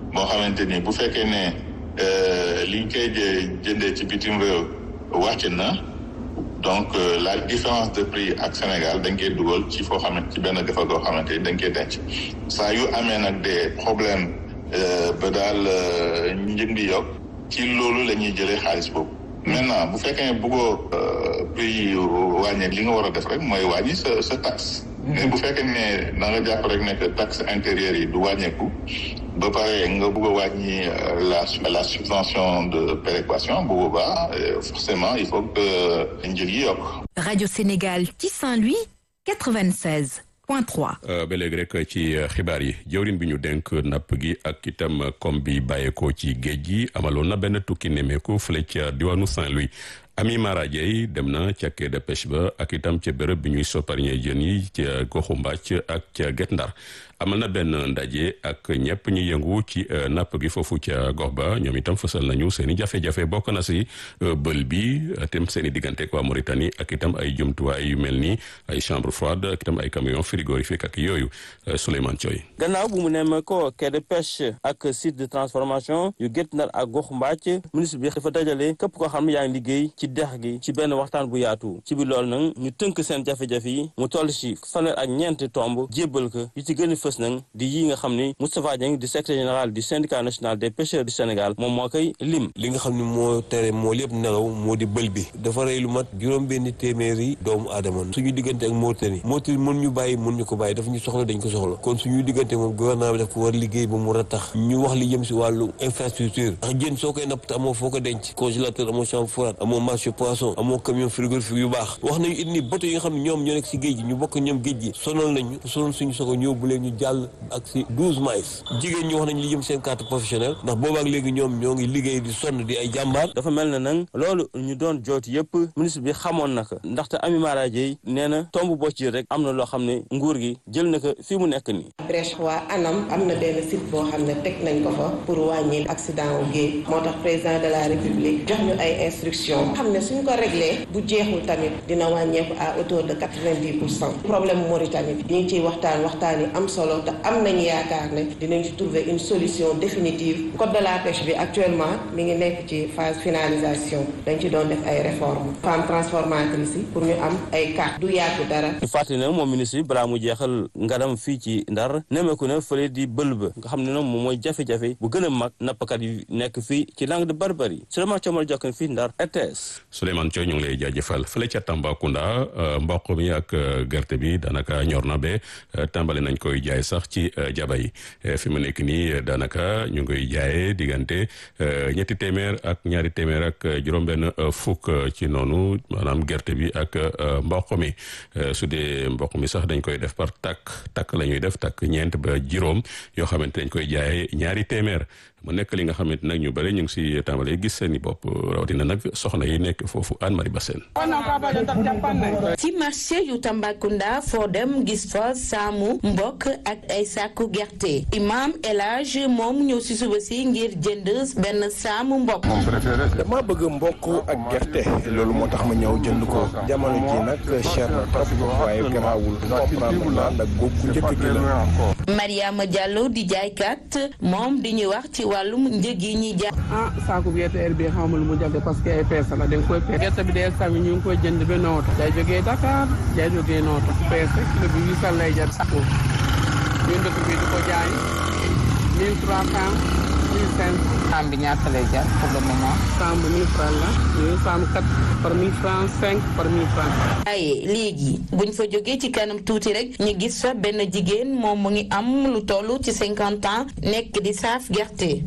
moo xamante ni bu fekkee ne liñ koy jëndee ci bitim réew wàcc na donc la différence de prix ak Sénégal dañ koy dugal ci foo xamante ci benn gafa goo xamante ni dañ koy denc saa yu amee nag des problèmes ba daal njëg bi yokk ci loolu la ñuy jëlee xaalis boobu maintenant bu fekkee ne bëggoo prix yi wàññi li nga war a def rek mooy wàññi sa sa taxe mais bu fekkee ne da nga jàpp rek ne que taxe intérieure yi du wàññeeku ba pare nga bëgg a wàññi la la subvention de péréquation bu boobaa forcément il faut que njëg yi yokk. rajo Sénégal ci Saint-Louis 96 point 3. ba léegi rek ci xibaar yi jëwrin bi ñu denk napp gi ak itam comme bi bàyyeekoo ci géej gi amaloon na benn tukki nemmeeku fële ca diwaanu Saint-Louis. Ami Mara Dieye dem na ca quai de pêche ba ak itam ca béréb bi ñuy sopparñee jën yi ca goxu Mbàcc ak ca Guet Ndar amal na benn ndaje ak ñëpp ñu yëngu ci napp gi foofu ca gox ba ñoom itam fësal nañu seen i jafe-jafe bokk na si bël bi itam seen i diggante ak waa Mauritanie ak itam ay jumtuwaay yu mel ni ay chambre froide ak itam ay camion frigorifique ak yooyu Souleymane Thioy. gannaaw bu mu nemme ko quai de pêche ak site de transformation yu Guet Ndar ak goxu Mbàcc ministre bi dafa dajale képp koo xam ne yaa ngi liggéey ci dex gi ci benn waxtaan bu yaatu ci biir loolu nag ñu tënk seen jafe-jafe yi mu toll ci fanweer ak ñeenti tomb jébbal ko yi ci gën a fës nag di yi nga xam ni Moustapha Dieng di secrétaire général du syndicat national des pêcheurs du Sénégal moom moo koy lim. li nga xam ne moo tere moo lépp nelaw moo di bël bi dafa rey lu mat juróom benn téeméeri doomu aadama suñu diggante ak Mauritanie Mauritanie mën ñu bàyyi mën ñu ko bàyyi dafa ñu soxla dañ ko soxla kon suñu diggante moom gouvernement bi daf ko war liggéey ba mu ratax ñu wax li jëm si wàllu infrastructure ndax jën soo koy napp te amoo foo ko denc congélateur amoo chambre froide amoo marché poisson amoo camion frigorifique yu baax wax nañu it ni bato yi nga xam ne ñoom ñoo nekk si géej gi ñu bokk ñoom géej gi sonal nañu sonal suñu sogo ñëw bu leen ñu jàll ak si douze miles jigéen ñi wax nañ li jëm seen carte professionnelle ndax boobaak léegi ñoom ñoo ngi liggéey di sonn di ay jàmbaar dafa mel na nag loolu ñu doon jooti yëpp ministre bi xamoon na ko ndaxte Ami Mara Dieye nee na tomb boo ci rek am na loo xam ne nguur gi jël na ko fii mu nekk nii brèche waa anam am na benn site boo xam ne teg nañ ko fa pour wàññi accident wu géej moo tax président de la république jox ñu ay instructions xam ne suñ ko réglé bu jeexul tamit dina wàññeeku à hauteur de quatre-vingt-dix pour cent problème Mauritanie bi ñu ngi ciy waxtaan waxtaan yi am solo te am nañu yaakaar ne dinañ ci trouver une solution définitive code de la pêche bi actuellement mi ngi nekk ci phase finalisation dañ ci doon def ay réformes femmes transformatrices yi pour ñu am ay carte du yàgg dara. ñu fàttali ne moom ministre bi balaa mu jeexal ngaram fii ci Ndar nemeeku na fële di bël ba nga xam ne nag moom mooy jafe-jafe bu gën a mag nappkat yi nekk fii ci langue de Barbarie Souleymane Thiomal Jokkan fii Ndar RTS. Souleymane Thioy ñu ngi lay jaajëfal fële ca Tambacounda mboq mi ak gerte bi daanaka ñor na ba tàmbali nañ koy jaay sax ci jaba yi fi mu nekk nii daanaka ñu ngi jaayee diggante ñetti téeméer ak ñaari téeméer ak juróom-benn fukk ci noonu maanaam gerte bi ak mboq mi su dee mboq mi sax dañ koy def par takk takk la ñuy def takk ñeent ba juróom yoo xamante dañ koy jaayee ñaari téeméer mu nekk li nga xamante nag ñu bëri ñu ngi si tàmbalee gis seen i bopp rawatina nag soxna yi nekk foofu Anne Marie Bassène ci marché yu Tambacounda foo dem gis fa saamu mbokk ak ay sàkku gerte imam El Hadj moom ñëw si suba si ngir jënd benn saamu mbokk dama bëgg mbokk ak gerte loolu moo tax ma ñëw jënd ko jamono ji nag cher na trop waaye garaawul comprendre naa ndax góob ku njëkk gi la Mariama Diallo di jaaykat moom di ñuy wax ci wàllum njëg yi ñuy jaay. ah saako gerte heure bii xaw ma lu mu jafe parce que ay peese la da nga koy peese. gerte bi de sami ñu ngi koy jënd ba nooto. day jógee Dakar day jógee nooto. peese kilo bi huit cent lay jar. ñu dëkk bi di ko jaay mille trois cent mille cinq cent. saam bi ñaata lay jar pour le moment. saam bi mille francs la. yooyu saam quatre par mille francs cinq par mille francs. ay léegi buñ fa jógee ci kanam tuuti rek ñu gis fa benn jigéen moom mu ngi am lu toll ci cinquante ans nekk di saaf gerte.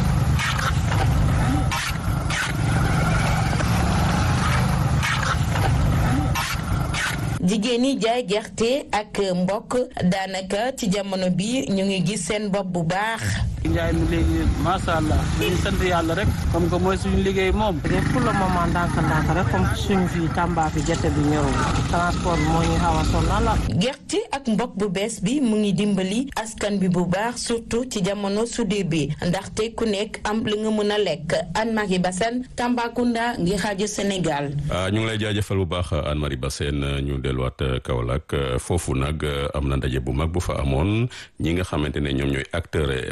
jigéen ñi jaay gerte ak mbokk daanaka ci jamono bi ñu ngi gis seen bopp bu baax. njaay mi léegi macha allah dañuy sant yàlla rek comme que mooy suñu liggéey moom. te pour le moment ndànk-ndànk rek comme suñu fii Tamba fi gerte bi ñëwul transport bi moo ñu xaw a sonal gerte ak mbokk bu bees bi mu ngi dimbali askan bi bu baax surtout ci jamono sudee bi ndaxte ku nekk am li nga mën a lekk Anne Marie Bassène Tambacounda ngi xaaju Sénégal. ñu ngi lay jaajëfal bu baax Anne Marie Bassène ñu delluwaat Kaolack foofu nag am na ndaje bu mag bu fa amoon ñi nga xamante ne ñoom ñooy acteurs économiques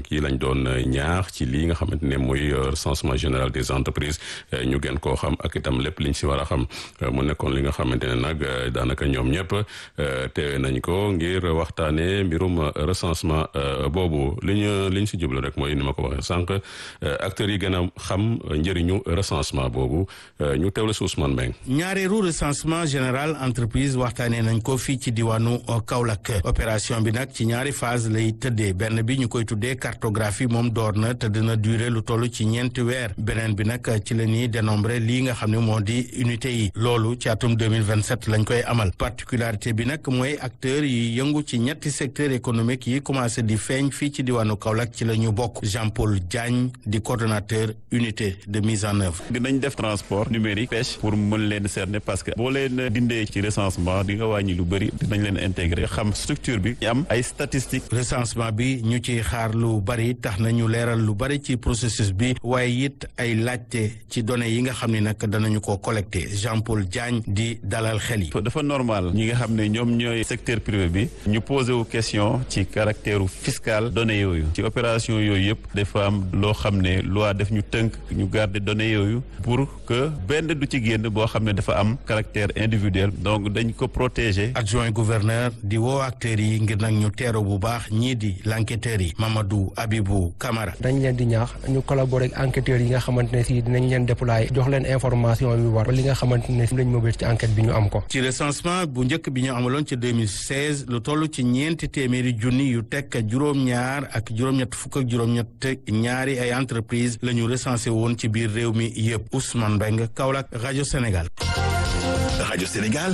ci lañ doon ñaax ci lii nga xamante ne mooy recensement général des entreprises ñu gën koo xam ak itam lépp liñ si war a xam mu nekkoon li nga xamante ne nag daanaka ñoom ñëpp teewe nañ ko ngir waxtaanee mbirum recensement boobu li ñu li ñu si jublu rek mooy ni ma ko waxee sànq acteurs yi gën a xam njëriñu recensement boobu ñu teewle si Ousmane Mbengue. ñaareelu recensement général entreprise waxtaanee nañ ko fii ci diwaanu Kaolack opération bi nag ci ñaari phase lay tëddee benn bi ñu koy tuddee cartographie moom door na te dina durer lu toll ci ñeenti weer beneen bi nag ci la ñuy dénombré lii nga xam ne moo di unité yi loolu ci atum 2027 lañ koy amal particularité bi nag mooy acteurs yi yëngu ci ñetti secteur économique yi commencé di feeñ fii ci diwaanu Kaolack ci la ñu bokk Jean Paul Diagne di coordonnateur unité de mise en œuvre. dinañ def transport numérique pêche pour mën leen cerner parce que boo leen dindee ci recensement di nga wàññi lu bëri dinañ leen intégrer xam structure bi ñu am ay statistiques. recensement bi ñu ciy xaar lu bari tax na ñu leeral lu bari ci processus bi waaye it ay laajte ci données yi nga xam ne nag danañu ko collecté Jean Paul Diagne di dalal xel yi. dafa normal ñi nga xam ne ñoom ñooy secteur privé bi ñu posé wu question ci caractère fiscal données yooyu ci opération yooyu yëpp dafa am loo xam ne loi def ñu tënk ñu garder données yooyu pour que benn du ci génn boo xam ne dafa am caractère individuel donc dañ ko protéger. adjoint gouverneur di woo acteurs yi ngir nag ñu teero bu baax ñii di l'enquêteur yi Mamadou Abibou Camara. dañ leen di ñaax ñu collaborer ak enquêteurs yi nga xamante ne si dinañ leen déployer jox leen information yu war li nga xamante ne si lañ mobile ci enquête bi ñu am ko. ci recensement bu njëkk bi ñu amaloon ci 2016 lu toll ci ñeenti téeméeri junni yu tekk juróom-ñaar ak juróom-ñett fukk ak juróom-ñett ñaari ay entreprise la ñu recensé woon ci biir réew mi yëpp Ousmane Mbengue Kaolack rajo Sénégal. rajo Sénégal.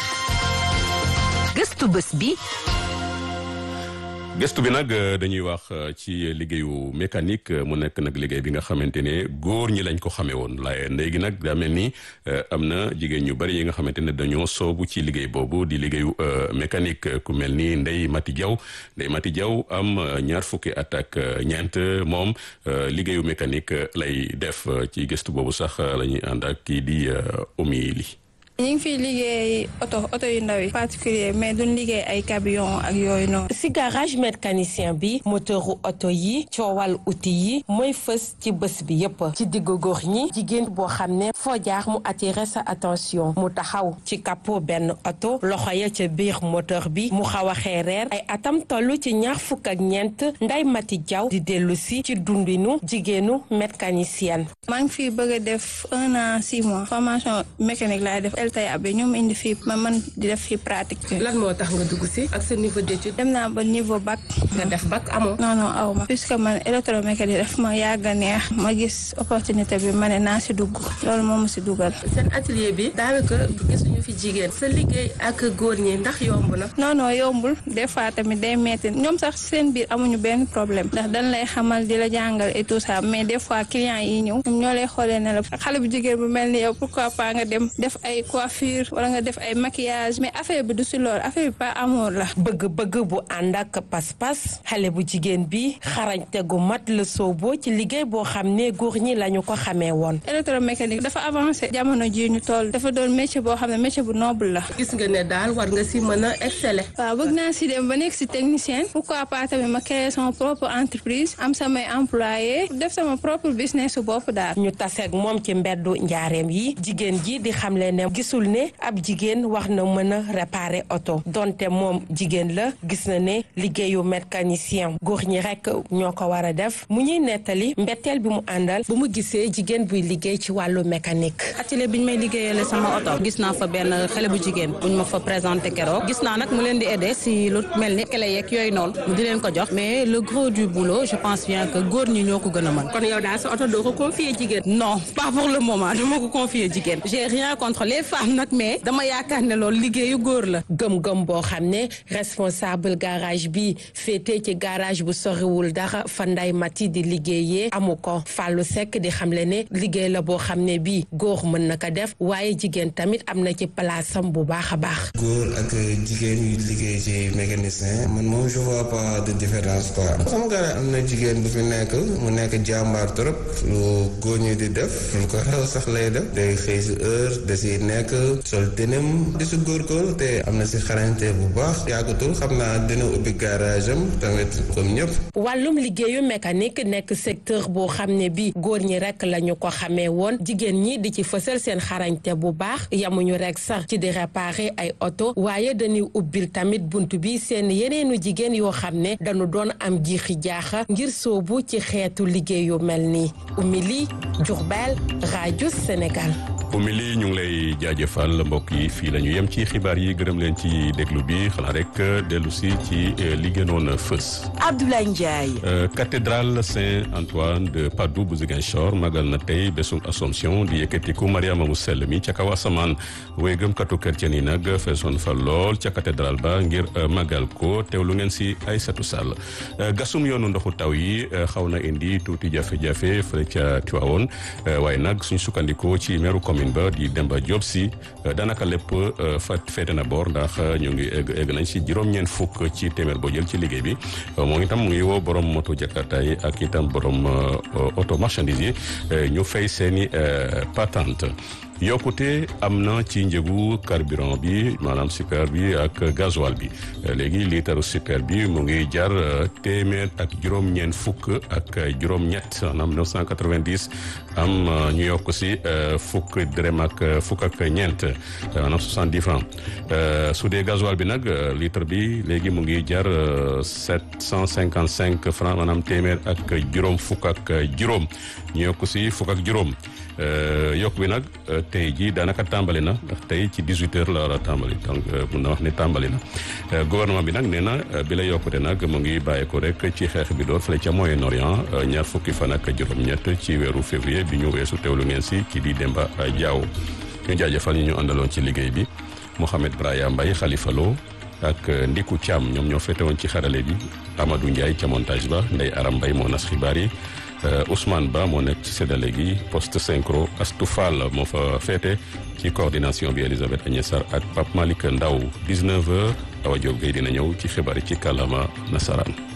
gëstu bés bi. gëstu bi nag dañuy wax ci liggéeyu mécanique mu nekk nag liggéey bi nga xamante ne góor ñi lañ ko xamee woon laaye léegi nag daa mel ni am na jigéen ñu bari yi nga xamante ne dañoo soobu ci liggéey boobu di liggéeyu mécanique ku mel ni Ndeye Mati Diaw Ndeye Mati Diaw am ñaar fukki at ak ñeent moom liggéeyu mécanique lay def ci gëstu boobu sax la ñuy ànd ak kii di Oumy Li ñu ngi fiy liggéey oto oto yu ndaw yi particulier mais duñ liggéey ay camion ak yooyu noonu. si garage mécanicien bi moteuru oto yi coowal outil yi mooy fës ci bés bi yépp ci diggu góor ñi jigéen boo xam ne foo jaar mu attirer sa attention mu taxaw ci capot benn oto loxo ya ca biir moteur bi mu xaw a xeereer ay atam toll ci ñaar fukk ak ñeent Ndeye Mati Diaw di dellu si ci dundinu jigéenu mécanicienne. maa ngi fi bëgg a def un an six mois formation mécanique laay def tey abe ñoom indi fii ma man di def fii pratique lan moo tax nga dugg si ak sa niveau d'étude dem naa ba niveau bac nga def bac amoo non non aw ma puisque man électromécanique daf ma yàgg a neex ma gis opportunité bi ma ne naa si dugg loolu moo ma si dugal seen atelier bi daanaka gisuñu fi jigéen sa liggéey ak góor ñi ndax yomb na non non yombul des fois tamit day metti ñoom sax seen biir amuñu benn problème ndax dañ lay xamal di la jàngal et tout ça mais des fois clients yi ñëw ñoom ñoo lay xoolee ne la xale bu jigéen bu mel ni yow pourquoi pas nga dem def ay coiffure wala nga def ay maquillage mais affaire bi du si lool affaire bi pas amour la. bëgg-bëgg bu ànd ak pas-pas xale bu jigéen bi xarañte gu mat la sooboo ci liggéey boo xam ne góor ñi lañu ko xamee woon. électromécanique dafa avancé jamono jii ñu toll dafa doon métier boo xam ne métier bu noble la. gis nga ne daal war nga si mën a exceller. waaw bëgg naa si dem ba nekk si technicien pourquoi pas tamit ma créer sama propre entreprise am samay employé def sama propre business su bopp daal. ñu taseeg moom ci mbeddu njaareem yi jigéen ji di xamle ne gisul ne ab jigéen wax na mën a réparer oto donte moom jigéen la gis na ne liggéeyu mécanicien góor ñi rek ñoo ko war a def mu ñuy nettali mbetteel bi mu àndal bu mu gisee jigéen buy liggéey ci wàllu mécanique. atelier bi ñu may liggéeyale sama oto gis naa fa benn xale bu jigéen buñ ma fa présenté keroog gis naa nag mu leen di aider si lu mel ni clé yeeg yooyu noonu mu di leen ko jox mais le gros du boulot je pense bien que góor ñi ñoo ko gën a mën. kon yow daal sa oto doo ko confier jigéen. non pas pour le moment dama ko confier jigéen. j'ai rien contre les femmes nag mais dama yaakaar ne loolu liggéeyu góor la. gëm-gëm boo xam ne responsable garage bi féetee ci garage bu soriwul dara fa nday mati di liggéeyee amu ko Fallou Seck di xamle ne liggéey la boo xam ne bii góor mën na ko def waaye jigéen tamit am na ci palaasam bu baax a baax. góor ak jigéen yu liggéey ci mécanicien man moom je vois pas de différence quoi. sama garage am na jigéen bu fi nekk mu nekk jàmbaar trop lu góor ñi di def lu ko xew sax lay def day xëy si heure da siy nekk nekk sol tënam di si góorgóorlu te am na si xarañte bu baax yàggatul xam naa dina ubbi garage am tamit comme ñëpp. wàllum liggéeyu mécanique nekk secteur boo xam ne bi góor ñi rek la ñu ko xamee woon jigéen ñi di ci fësal seen xarañte bu baax yamuñu rek sax ci di réparer ay oto waaye dañuy ubbil tamit bunt bi seen yeneenu jigéen yoo xam ne dañu doon am jiixi jaaxa ngir soobu ci xeetu liggéey yu mel nii Oumy Diourbel rajo Sénégal. Oumy ñu ngi lay jaajëfal mbokk yi fii la ñu yem ci xibaar yi gërëm leen ci déglu bi xanaa rek dellu si ci li gënoon fës. Abdoulaye Ndiaye. cathédrale Saint-Antoine de Padoue bu Ziguinchor magal na tey bésum Assomption di yëkkatiku Mariama mu sell mi ca kaw asamaan way gëmkatu chrétien yi nag feesoon fa lool ca cathédrale ba ngir magal ko teewlu ngeen si Aïssatou Sall gasum yoonu ndoxu taw yi xaw na indi tuuti jafe-jafe fële ca Tivaouane waaye nag suñ sukkandikoo ci meeru commune ba di Demba Diop si daanaka lépp fa féete na boor ndax ñu ngi egg egg nañ si juróom-ñeent fukk ci téeméer boo jël ci liggéey bi moom itam mu ngi woo borom moto jakarta yi ak itam borom auto marchandise yi ñu fay seeni patente yokkute am na ci njëgu carburant bi maanaam super bi ak gasoil bi léegi liitaru super bi mu ngi jar téeméer ak juróom-ñeent fukk ak juróom-ñett maanaam 990 am ñu yokk si fukk dërëm ak fukk ak ñeent maanaam 70 francs su dee gasoil bi nag litre bi léegi mu ngi jar 755 francs maanaam téeméer ak juróom fukk ak juróom ñu yokk si fukk ak juróom yokk bi nag tey jii daanaka tàmbali na ndax tey ci 18 heures la war a tàmbali donc mun na wax ne tàmbali na gouvernement bi nag nee na bi la yokkute nag mu ngi bàyyeeko rek ci xeex bi door fële ca Moyen-Orient ñaar fukki fan ak juróom-ñett ci weeru février bi ñu weesu teewlu ngeen si kii di Demba Diaw ñu jaajëfal ñu ñu àndaloon ci liggéey bi Mouhamed Braya Mbaye Khalifa Lo ak Ndiku Thiam ñoom ñoo fete woon ci xarale bi Amadou Ndiaye ca montage ba Ndeye Aram Mbaye moo nas xibaar yi Ousmane Ba moo nekk ci séddale gi poste synchro Astou Fall moo fa féete ci coordination bi Elisabeth Agnès Sarr ak Pape Malick Ndaw 19h Awa Diop Gueye dina ñëw ci xibaar yi ci kàllaama nasaraan